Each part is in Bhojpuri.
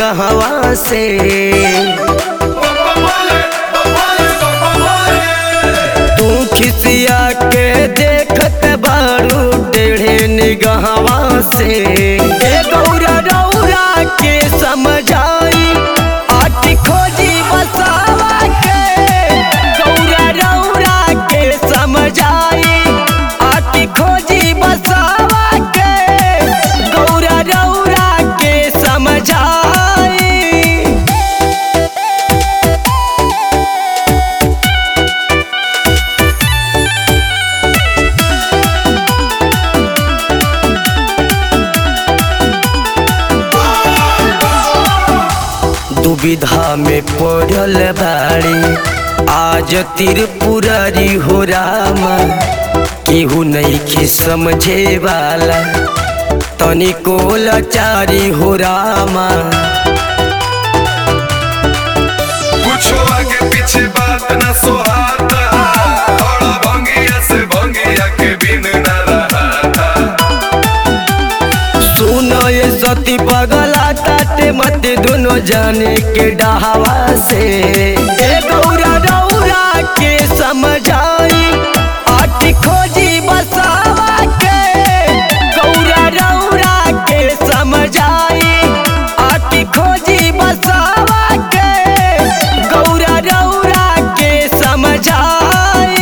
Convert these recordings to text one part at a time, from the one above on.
कहवा से तू खिसिया के देखत बारू टेढ़े निगहवा से ए गौरा रौरा के समझाई आट खोजी बसावा के गौरा रौरा के समझाई आट खोजी बसावा के गौरा रौरा के समझाई दुविधा में पड़ल बाड़ी आज त्रिपुरारी हो रामा केहू नहीं समझे वाला तनिको लाचारी हो रामा कुछो आगे पीछे बात न सोहाता बड़ा भंगिया से भंगिया के बिन न रहाता सुनो ये सती पगला ताते मत दोनों जाने के डहावा से ए गौरा रौरा के समझाई आट खोजी बसावा के गौरा रौरा के समझाई आट खोजी बसावा के गौरा रौरा के समझाई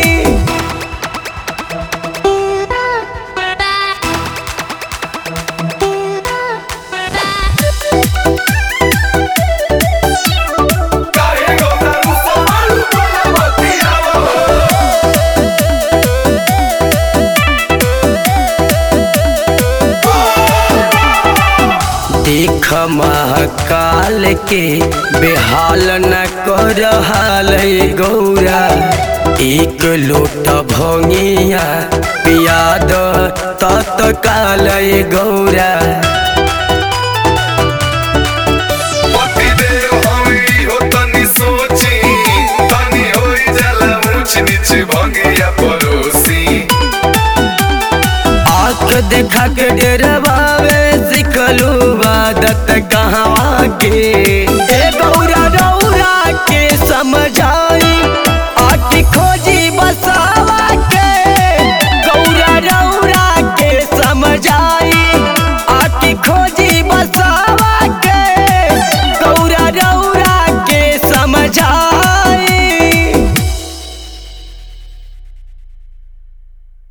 काहे गौरा रुसो मारू तोला बतियावो देख महाकाल के बेहाल न कर हाल गौरा एक लोट भंगिया पियाद तत्काल गौरा पति देव हमी हो तनी सोची तनी होई जाला ऊंच नीच भंगिया परोसी आँख देखा के डरवावे सिखलू आदत कहाँ के